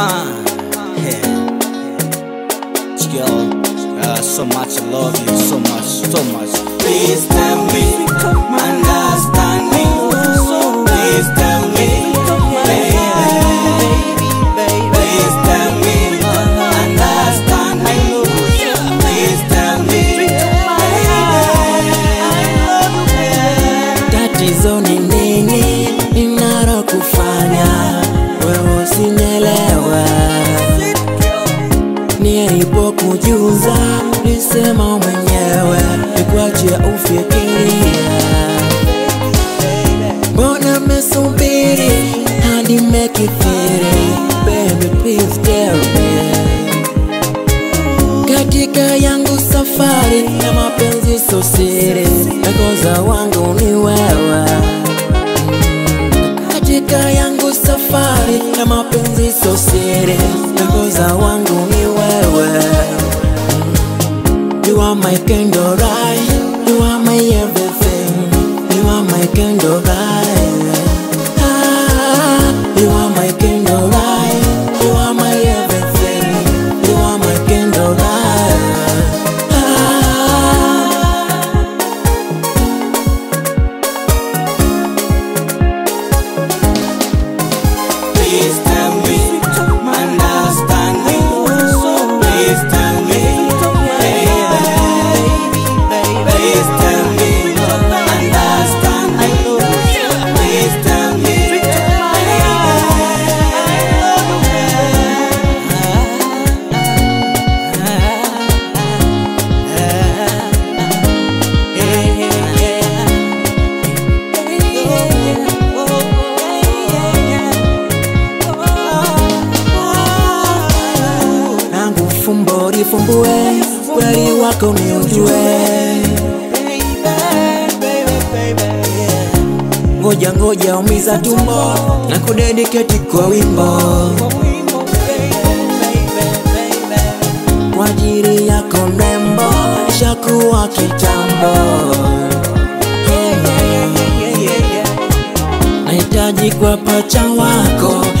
Uh, yeah. Girl, uh, so much I love you, so much, so much. Please tell me, understand me. Please tell me, baby. Please tell me, understand me. Please tell me, baby. Tatizo ni nini inaro kufanya wewe usinielewe? Nilipokujuza nisema mwenyewe nikuachia ufikirie. Mbona mesubiri hadi mekithiri? Baby please tell me katika yangu safari ya mapenzi so siri, nakoza wangu ni wewe. Katika yangu safari ya mapenzi so siri, nakoza wangu ni wewe. You are my candle light, you are my everything, you are my candle light. Ah, you are my candle light, you are my everything, you are my candle light. Ah, Please tell me, understand me. Please tell me, baby. Please tell me, understand me. Please tell me, nangu fumbo lifumbue, kweli wako ni ujue. Ngoja ngoja, umiza tumbo na kudediketi kwa wimbo kwa ajili yako mrembo, shakuwa kitambo. Nahitaji kwa pacha wako